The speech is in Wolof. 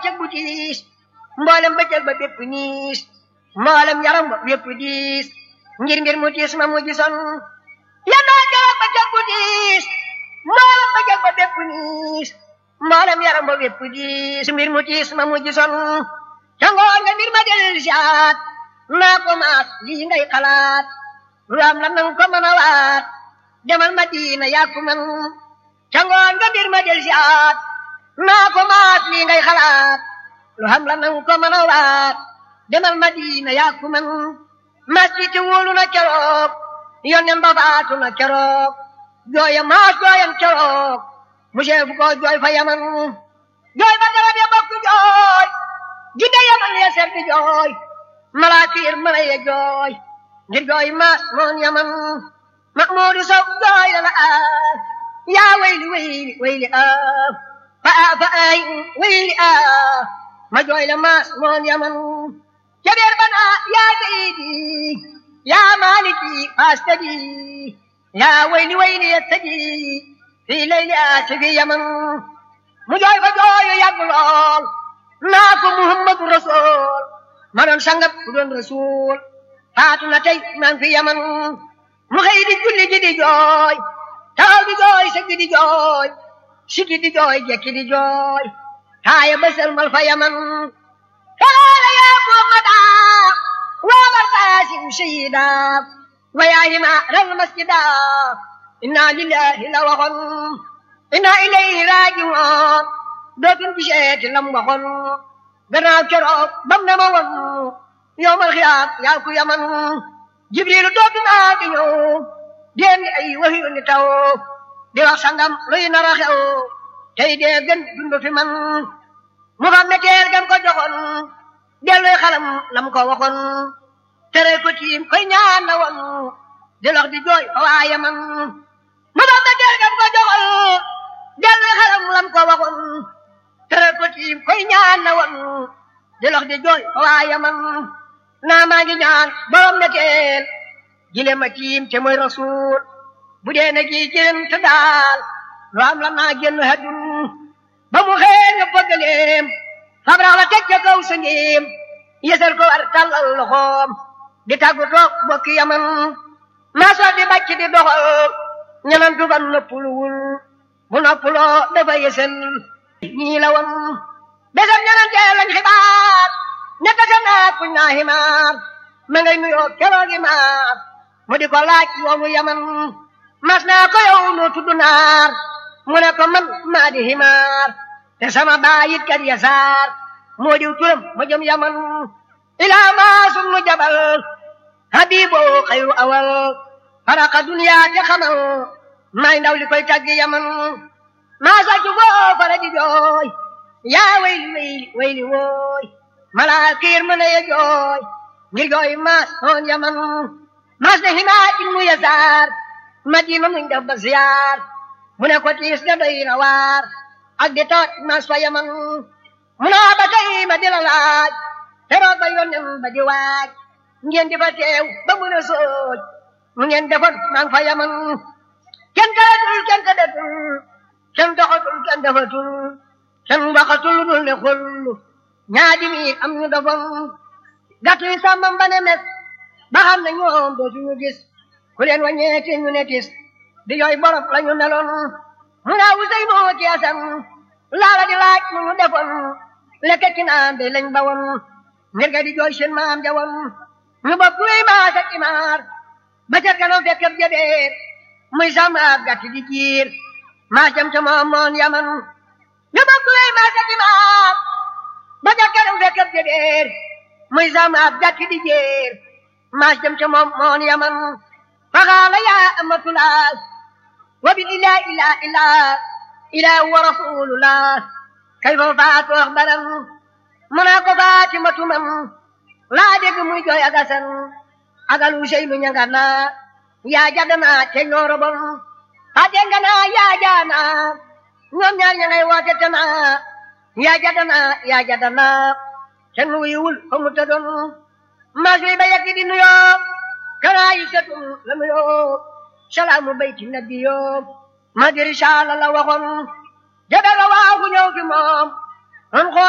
bëccëg bu tiis mboolem bëccëg ba bépp niis mboolem yaram ba bépp diis ngir mbir mu tiis ma mu gisoon yendoo keroog bëccëg bu tiis mboolem bëccëg ba bépp niis mboolem yaram ba bépp diis mbir mu tiis ma mu gisoon ca ngoon nga mbir ma del siaat naa ko maat lii ngay xalaat lu am la nang ko mën a waat demal Madina yaa ko man ca ngoon nga mbir ma del siaat naa ko maat lii ngay xalaat lu am la nang ko mën a waat demal Madina yaa ko man masjid wóolu na keroog yónneen ba faatu na keroog jooya maas jooyam keroog monsieur bu ko jooy fa yaman jooy ba garab ya bokk jooy jidda yaman ya ser di jooy malaakir mala ya jooy ngir jooy maas moon yaman mahmuudu sow jooy la la ah yaa wayli wayli wayli ah fa ah fa ay wayli ah ma jooy la maas moon yaman jabeer bana yaa sayidi yaa maaliki faastadi yaa wayli wayli yattadi fi layli aasifi yaman mu jooy fa jooyu yàgg lool naa ko muhammadu rasul ma doon sangab ku doon rasul faatu na tey maa ngi fi yaman mu xëy di julli ji di jooy taxaw di jooy sëgg di jooy sigi di jooy jekki di jooy taaya bësal mal fa yaman taala yaa muhammada waabal qaasim shahida wa yaa himaaral masjida inna lillahi la waxoon inna ilayhi raajiwoon dootul giseeti lam waxoon gannaaw keroog bam ne ma woon yowmal xiyaam yaa ku yaman jibrilu dootu naa di ñëw déem ni ay waxyu ni taw di wax sangam luy nar a xew tey dee gën dund fi man mu xam meteel gam ko joxoon delluy xalam lam ko waxoon tere ko tiim koy ñaan na woon di lox di jooy fa waa yaman mu xam meteel gam ko joxoon delluy xalam lam ko waxoon tere ko tiim koy ñaan na woon di lox di jooy fa waa yaman naa maa ngi ñaan borom meteel jile ma tiim te mooy rasul bu dee na gi jëm te daal lu am la naa génn hadun ba mu xëy nga bëggaleem fabrax la teg ca kaw sa ngiim yësal ko war tàllal loxoom di tàggu toog bokki yaman maa soo di bàcc di doxal ñenantu ban noppuluwul bu noppuloo dafa yësal ñii la woon besam ñenantee lañ xibaar ne tase naa kuñ naa ximaar ma ngay nuyoo keroogi maar mu di ko laaj woomu yaman mas naa ko yow noo tudd naar mu ne ko man maa di ximaar te sama baayit kat yasaar moo diw turam mu jëm yaman ilaa maa sum nu jabal habibo xayru awal faraka duniyaa te xamal may ndaw li koy taggi yaman maa sàccu foo fara di jooy yaa wayli wayli wayli wooy malaakiir mën a ye jooy ngir jooy maas hoon yaman maas ne himaa ilmu yasaar madina muñ def ba ziyaar mu ne ko tiis ga doy na waar ak di toot maas fa yaman mu naa ba tey ma di la laaj teroog ba yónnem ba di waaj ngeen di fa teew ba mu ne sooj mu ngeen defoon maa ngi fa yaman kenn tëratul kenn tëddatul kenn doxatul kenn defatul kenn waxatul lu dul ne xullu ñaadi miir am ñu dofoon gàtt yi sàmmam ba ne mes ba xam ne ñoom dootuñu gis ku leen wàññeeti ñu ne tis di yooy borom la ñu meloon mu naa wusey moo ci asam laala di laaj mu ñu defoon lekk ci naan de lañ bawoon ngir ga di jooy seen maam jawoon ñu bopp luy maas ak imaar ba ca kanam fekk ab jabeer muy sàmm ab gàtt di jiir maa jam ca moom moon yaman ñu bopp luy maas ak imaar ba ca kanam fekk ab jabeer muy sàmm ab gàtt di jiir maa jam ca moom moon yaman فقال يا أمة الله وبالإله إله إله إله ورسول الله كيف فات أخبرا مناك فاتمة من لا دق مجو يغسن أقل شيء من يغنا يا جدنا تنور بن فاتنغنا يا جانا ñoom ñaar ña ngay woote tana yaa jadana yaa jadana kenn wuyuwul fa mu tëddoon mas wi ba yegg di nuyoo kana yisatu la nuyoo salaamu bayti nabiyo ma di risaala la waxoon jabe la waaxu ñëw fi moom